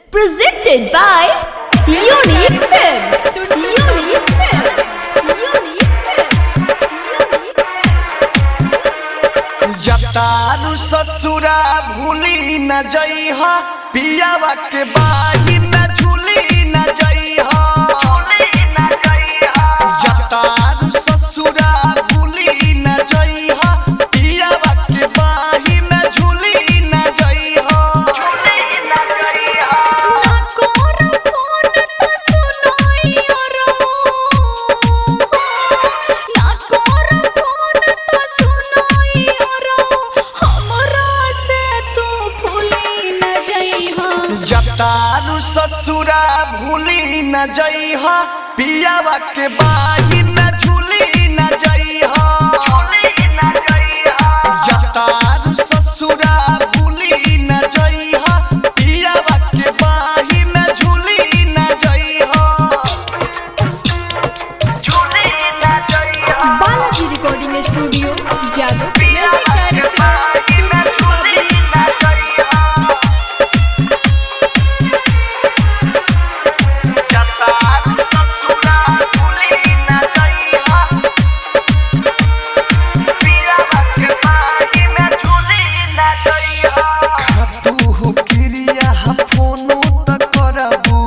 Presented by Unique Films. Unique Films. Unique Films. Unique जतारू ससुरा भूली न जइहा पियावा के बाही में झूली न जइहा जतारू ससुरा भूली न जइहा पियावा के बाही में झूली न जइहा जतारू ससुरा भूली न जइहा पियावा के बाही में झूली न जइहा जतारू ससुरा भूली न जइहा पियावा के बाही में झूली न जइहा बालाजी रिकॉर्डिंग स्टूडियो जादव खातू क्रिया फोनो त करबू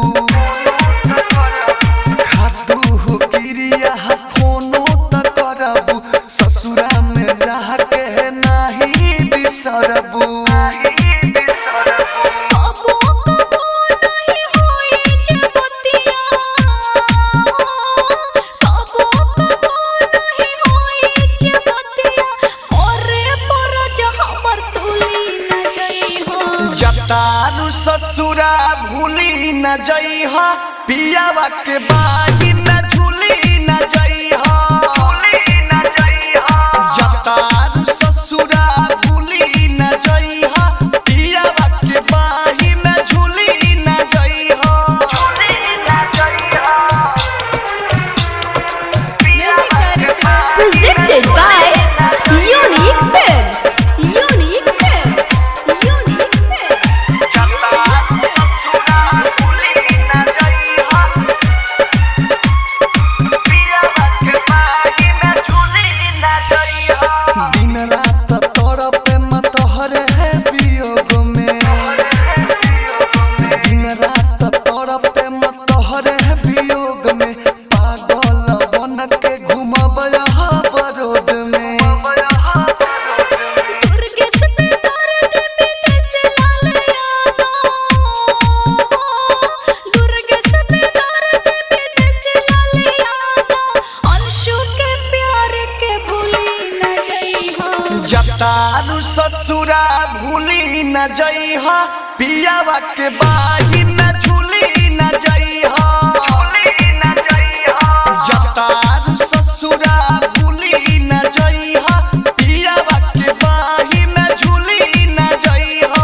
खातू क्रिया फोनो त करबू ससुरा में रह के नाही बिसरबू जतारू ससुरा भूली न जइहा पियावा के बाही में झूली न जइहा जतारू ससुरा भूली न जइहा पियावा के बाही में झूली न जइहा Presented by Unique Films. Unique Films. Unique Films. दिन रात तोर पे मत हरे है वियोग में दिन रात तोर पे मत हरे है वियोग में पागल बन के घूमब यहाँ बरोड में जतारू ससुरा भूली न जइहा पियावा के बाही में झूली न जइहा जतारू ससुरा भूली न जइहा पियावा के बाही में झूली न जइहा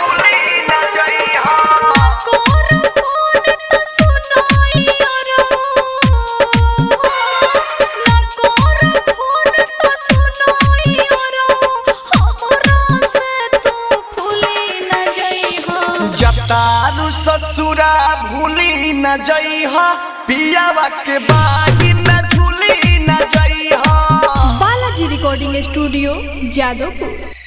जतारू ससुरा भूली न जइहा पियावा के बाही में झूली न जइहा बालाजी रिकॉर्डिंग स्टूडियो जादवपुर